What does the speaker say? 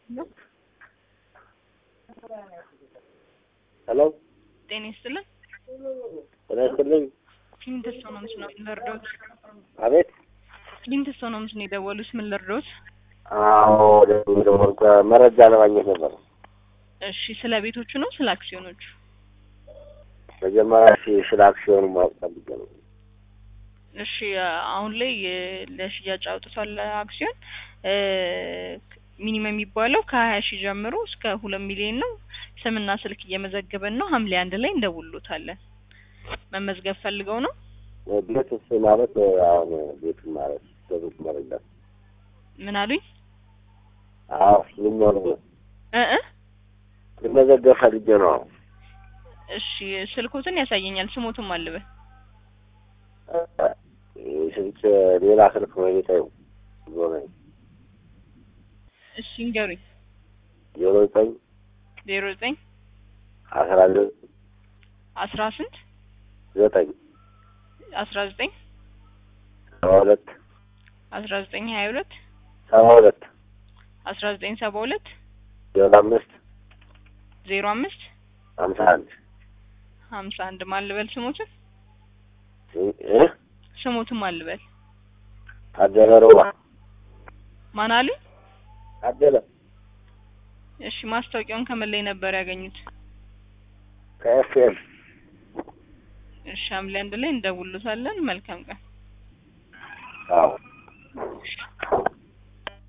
ሄሎ ጤና ይስጥልን። ጤና ይስጥልኝ። ክሊንት ሰው ነው ምስል ነው ልርዶት? አቤት። ክሊንት ሰው ነው ምስል የደወሉት ምን ልርዶት? አዎ ደግሞ ደግሞ መረጃ ለማግኘት ነበር። እሺ ስለ ቤቶቹ ነው ስለ አክሲዮኖቹ? መጀመሪያ ሲ- ስለ አክሲዮኑ ማወቅ ፈልጌ ነው። እሺ አሁን ላይ የ- ለሽያጭ አውጥቷል አክሲዮን እ ሚኒመም የሚባለው ከሀያ ሺህ ጀምሮ እስከ ሁለት ሚሊዮን ነው። ስምና ስልክ እየመዘገበን ነው። ሐምሌ አንድ ላይ እንደውሎታለን። መመዝገብ ፈልገው ነው? ቤትስ ማለት አሁን ቤቱን ማለት በቤት መረዳት ምን አሉኝ? አዎ ልኖር እ እ ልመዘገብ ፈልጌ ነው። እሺ ስልኮትን ያሳየኛል። ስሞትም አልበል ስልክ ሌላ ስልክ ነው ቤታዩ ዞ ነኝ እሺ እንገሩኝ። ዜሮ ዘጠኝ ዜሮ ዘጠኝ አስራ ዘጠኝ አስራ ስንት ዘጠኝ አስራ ዘጠኝ ሰባ ሁለት አስራ ዘጠኝ ሀያ ሁለት ሰባ ሁለት አስራ ዘጠኝ ሰባ ሁለት ዜሮ አምስት ዜሮ አምስት ሀምሳ አንድ ሀምሳ አንድ ማን ልበል? ስሞትን እ ስሞትን ማን ልበል? ታደለ ሮባ ማን አሉኝ? ታደለ እሺ ማስታወቂያውን ከምን ላይ ነበር ያገኙት? ከኤፍኤም እሺ ሐምሌ አንድ ላይ እንደውሉታለን። መልካም ቀን። አዎ እሺ